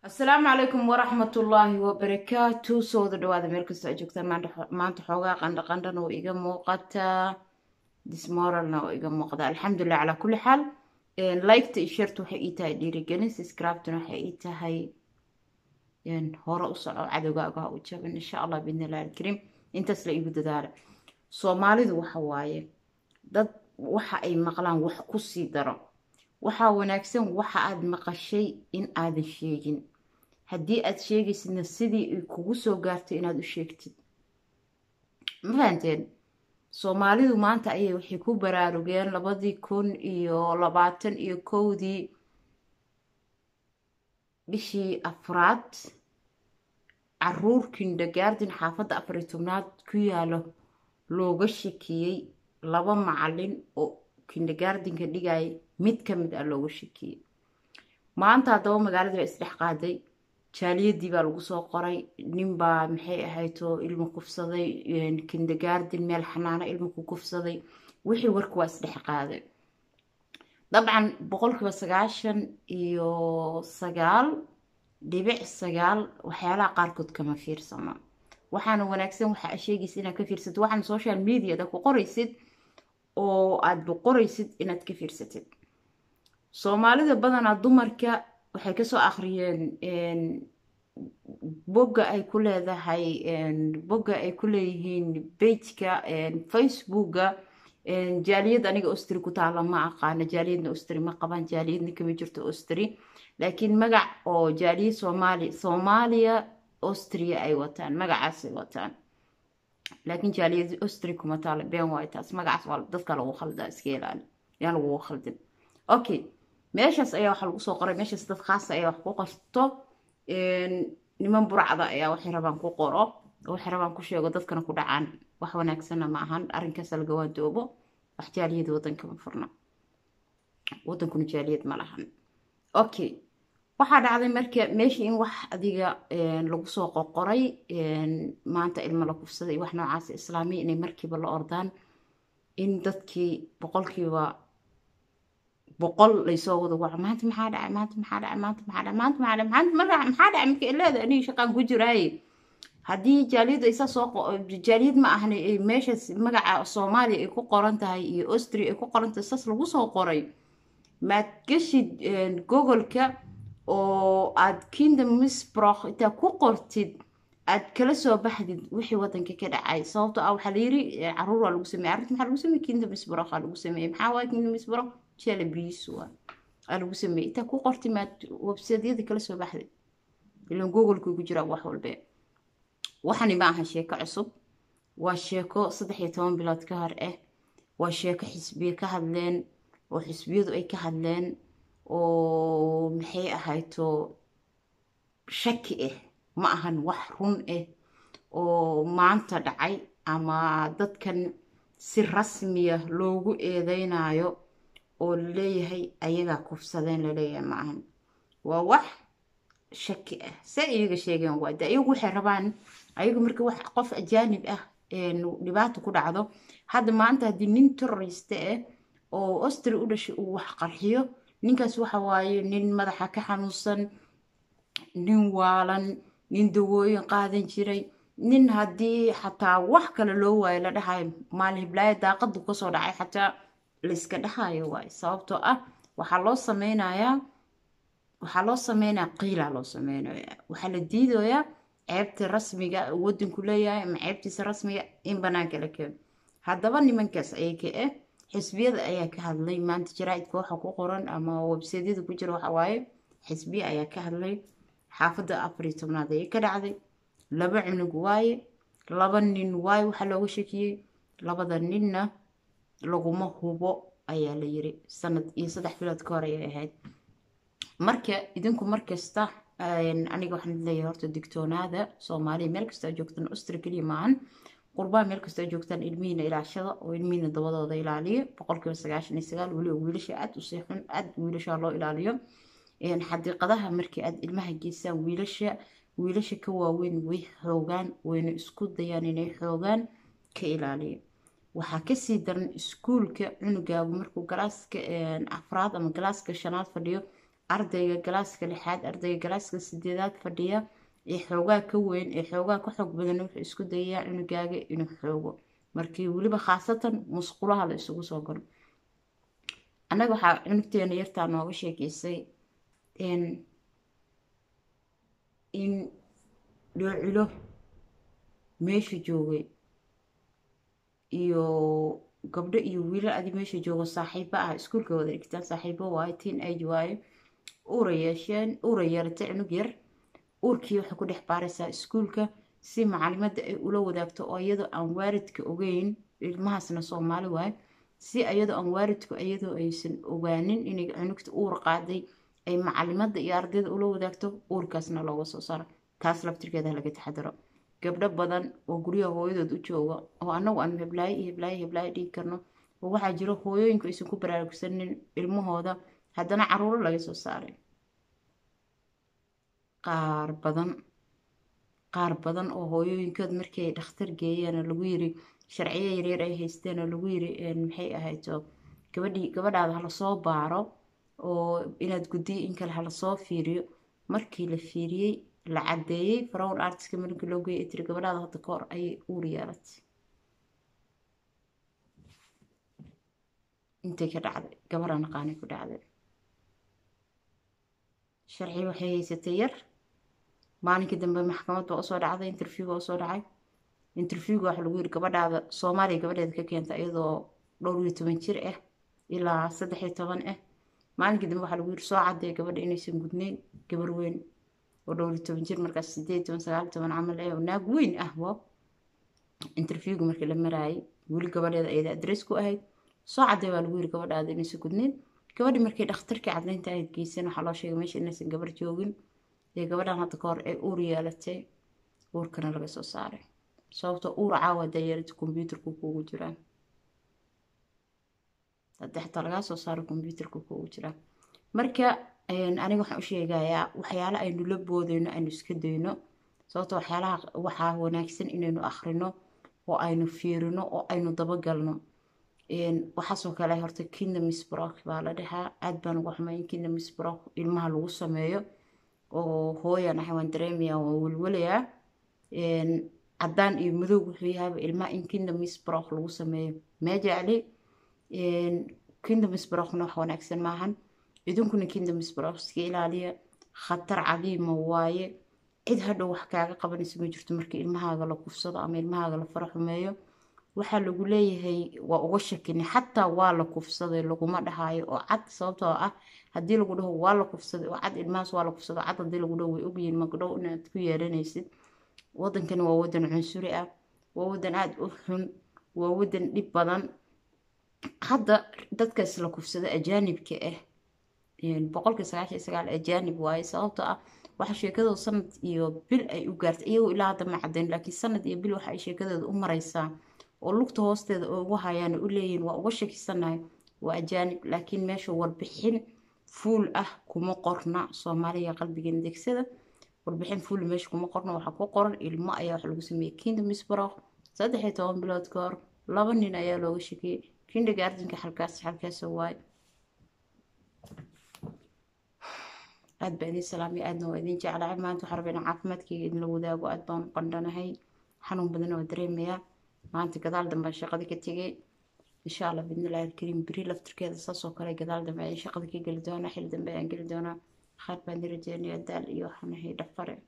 asalaamu calaykum waraxmatullaahi wabarakaatu soo wada dhawaada meel kastoo aad joogtaan maanta xoogaa qandha qandhan oo iga muuqataa dismoralna oo iga muuqda alxamdulilah calaa kulli xaal liketa iyo shirta waxay ii tahay dhiirigelin subscribetuna waxay ii tahay hore u soco cadowgaaga ha u jabin insha allah biidnillahi alkariim intaas la igu dadaala soomaalidu waxa waaye dad waxa ay maqlaan wax ku sii daro waxaa wanaagsan waxa aad maqashay in aadan sheegin haddii aad sheegaysidna sidii ay kugu soo gaartay inaad u sheegtid ma fahanteen soomaalidu maanta ayay waxay ku baraarugeen labadii kun iyo labaatan iyo kowdii bishii afraad caruur kindergarden xaafadda afar iyo tobnaad ku yaalo looga shakiyey laba macalin oo kindergardenka dhigaya mid ka mid ah looga shakiyey maanta haddaba magaaladii baa isdhex qaaday jaaliyadii baa lagu soo qoray ninbaa maxay ahayto ilmo kufsaday kindergarden meel xanaano ilmo ku kufsaday wixii warka waa isdhex qaaday dabcan boqolkiiba sagaashan iyo sagaal dhibic sagaal waxyaalaha qaarkood kama fiirsano waxaana wanaagsan waxa a sheegaysa inaad ka fiirsatid waxaana social mediada ku qoraysid oo aada qoraysid inaad ka fiirsatid soomaalida badanaa dumarka waxay kasoo akhriyeen bogga ay ku leedahay bogga ay ku leeyihiin bejka facebooka jaaliyad aniga ostri ku taala ma aqaano jaaliyadna ostri ma qaban jaaliyadna kama jirto ostri laakiin magac oo jaaliyad soomaali soomaaliya ostria ay wataan magacaasay wataan laakiin jaaliyad ostri kuma taala been waay taas magacaas waa dadka lagu khaldaa iska ilaali yaan lagugu khaldin okay meeshaas ayaa waxaa lagu soo qoray meeshaas dad khaasa ayaa wax ku qorto niman burcda ayaa waxay rabaan ku qoro waxay rabaan ku sheego dadkana ku dhacaan wax wanaagsanna ma ahan arrinkaas laga waandoobo wax jaaliyad wadanka ma furna wadankuna jaaliyad ma lahan okay waxaa dhacday marka meeshii in wax adiga lagu soo qoqoray maanta ilmo la kufsaday wax noocaas islaamiya inay markiiba la ordaan in dadkii boqolkiiba boqol laysoo wada waco maanta maxaa dhacay maanta maxaa dhacay maanta maxaa dhacay maanta maxaa dhacay maanta marka maxaa dhacay marka ileeda aniga shaqaan ku jiraaye haddii jaaliyad ay saa soo jaaliyad ma ahna meeshaas magaca soomaaliya ay ku qoran tahay iyo austria ay ku qoran tahay saas lagu soo qoray maad geshid googolka oo aad kingdom misbroch intaa ku qortid aad kala soo baxdid wixii wadanka ka dhacay sababto ah waxaa layiri caruur waa lagu sameeyey arrinta maxaa lagu sameeyey kingdom misbroch aa lagu sameeyey maxaa waaya kingdom misbroch jela biis waa aa lagu sameeyey intaa ku qortid maad websiteyada kala soo baxdid ilan googolku ku jiraa wax walbe waxani ma aha sheeko cusub waa sheeko saddex iyo toban bilood ka hor ah waa sheeko xisbiye ka hadleen oo xisbiyadu ay ka hadleen oo maxay ahayto shaki ah ma ahan wax run ah oo maanta dhacay ama dadkan si rasmiya loogu eedeynayo oo laleeyahay ayagaa kufsadeen laleeyahay ma ahan waa wax shaki ah se iyaga sheegeen waa de ayagu waxay rabaan ayagu marka wax qof ajaanib ah dhibaato ku dhacdo hadda maanta haddii nin terroriste ah oo ostri u dhashay uu wax qarxiyo ninkaas waxa waaye nin madaxa ka xanuunsan nin waalan nin dawooyin qaadan jiray nin haddii xataa wax kale loo waayo la dhahayo maalin hiblaayo daaqadu kasoo dhacay xataa layska dhahayo waayo sababtoo ah waxaa loo sameynayaa waxaa loo sameynaya qiilaa loo sameynaya waxaa la diidayaa ceebta rasmiga wadanku leeyahay ama ceebtiisa rasmiga in banaanka la keeno haddaba nimankaas ayaga ah xisbiyada ayaa ka hadlay maanta jaraaidka waxa ku qoran ama websaydyada ku jira waxa waaye xisbiya ayaa ka hadlay xaafadda afar iyo tobnaad ayay ka dhacday laba cunug waaye laba nin waaye waxaa looga shakiyey labada ninna laguma hubo ayaa la yiri sanad iyo saddex bilood ka hor ayay ahayd marka idinku markasta aniga waxaan leeyahay horta digtoonaada soomaaliya meel kasta joogtaan ustra keliya maahan qurbaa meel kastoo joogtaan ilmihiina ilaashada oo ilmihiina dabadooda ilaaliyo boqolkiiba sagaashan iyo sagaal weliba wiilasha aad u seexun aad wiilasha loo ilaaliyo xadiiqadaha markii aad ilmaha geysaan wiilasha wiilasha ka waaweyn way xoogaan wayna isku dayaan inay xoogaan ka ilaaliyo waxaa kasii daran iskuulka cunugaagu markuu galaaska afraad ama galaaska shanaad fadhiyo ardayga galaaska lixaad ardayga galaaska sideedaad fadhiya ee xoogaa ka weyn ee xoogaa ka xoog badan wuxuu isku dayayaa cunugaaga inuu xoogo markii weliba khaasatan musqulaha la isugu soo galo annaga waxaa cunugteena yartaa nooga sheekeysay in dhoocilo meesha joogay iyo gabdho iyo wiilal adi meesha joogo saaxiibo ah iskuulka wada dhigtaan saaxiibo waaye teen age waaye uura yeesheen uura yeelatay cunug yar uurkii waxay ku dhex baaraysaa iskuulka si macalimadda ay ula wadaagto oo iyadoo aan waaridka ogeyn ilmahaasna soomaali waaye si iyadoo aan waaridku iyadoo aysan ogaanin inay cunugta uur qaaday ay macalimadda iyo ardayda ula wadaagto uurkaasna looga soo saaro taas laftirkeeda laga taxadaro gabdho badan oo guryaha hooyadood u jooga oo annagu aan heblaayo iyo heblaayo heblaayo dhigi karno oo waxaa jiro hooyooyinku aysan ku baraarugsanin ilmahooda haddana caruuro laga soo saaray qaar badan qaar badan oo hooyooyinkood markii ay dhakhtar geeyeen lagu yiri sharciyo yaryar ay haysteen oo lagu yiri maxay ahayto gabadhii gabadhaada hala soo baaro oo inaad guddiyo in kale hala soo fiiriyo markii la fiiriyey la caddeeyey farawn artiska markii loo geeyay tiri gabadhaada hadda ka hor ayay uur yeelatay intay ka dhacday gabadha naqaanay ku dhacday sharci waxay haysatay yar maalinkii dambe maxkamad baa usoo dhacday interview baa usoo dhacay interviewga waxa lagu yiri gabadhaada soomaaliya gabadheeda ka keenta iyadoo dhowr iyo toban jir ah ilaa saddex iyo toban ah maalinkii dambe waxaa lagu yiri soo caddeey gabadha inaysan gudnayn gabar weyn oo dhowr iyo toban jir markaas sideed toban sagaal toban camal eh oo naag weyn ah wo interviewga markii la maraayay weli gabadheeda ayada adress ku ahayd soo caddeey baa lagu yiri gabadhaada inaysan gudnayn gabadhi markii dhakhtarkii caddaynta ahayd geysan waxaa loo sheegay meesha inaysan gabar joogin ee gabadhan hadda ka hor ay uur yeelatay uurkana laga soo saaray sababtoo uur caawa hadaa yeelata kombyuutarku kuugu jiraan hadda xataa lagaa soo saaro kombyuutarka kuugu jiraan marka aniga waxaan u sheegayaa waxyaala aynu la boodayno aynu iska dayno sababtoo waxyaalaha waxaa wanaagsan inaynu akhrino oo aynu fiirino oo aynu dabagalno waxaasoo kale horta kinda misbrock baa la dhahaa aad baan uga xumay in kinda misbrock ilmaha lagu sameeyo oo hooyan ahay waan dareemayaa waan welwelayaa caddaan iyo madow wuxuu yahaaba ilmaha in kinda misbrock lagu sameeyo mee jecli kinda misbrockna wax wanaagsan maahan idinkuna kinda misbrock iska ilaaliya khatar cadiima waaye cid hadhow wax kaaga qabanaysa ma jirto marka ilmahaaga la kufsado ama ilmahaaga la fara xumeeyo waxaa lagu leeyahay waa uga shakini xataa waa la kufsaday laguma dhahaayo oo cad sababtoo ah haddii lagu dhaho waa la kufsaday oo cad ilmahaas waa la kufsaday cad haddii lagu dhaho way ogyihiin magdhow inaad ku yeelanaysid wadankani waa wadan cunsuri ah waa wadan aada u xun waa wadan dhib badan hadda dadkaas la kufsada ajaanibka ah boqolkii sagaashan iyo sagaal ajaanib waaye sababtoo ah waxa sheekadooda sanad iyo bil ay u gaartay iyagoo ilaa hadda ma caddayn laakiin sanad iyo bil waxa ay sheekadooda u maraysaa oo lugta hoosteeda ugu hayaan u leeyihin waa uga shakisanahay waa ajaanib laakiin meesha warbixin fuul ah kuma qorna soomaaliya qalbigeena degsada warbixin fuul meesha kuma qorna waxaa ku qoran ilmo ayaa wax lagu sameeyey kinda misbrock saddex iyo toban bilood ka hor laba nin ayaa looga shakiyey kindergartenka xalkaas xalkaasa waaye aad baa idin salaamay aadna waa idin jeclahay maanta waxaa rabaa inaan caafimaadkayga idinla wadaago aad baan u qandhanahay xanuun badan oo dareemayaa maanta gadaal dambe aan shaqada ka tegay insha allah bidnillahi alkariim beri laftirkeeda saasoo kale gadaal dambe ayaan shaqada ka geli doonaa xil dambe ayaan geli doonaa qaar baan rajeynaya daal iyo waxaan ahay dhafare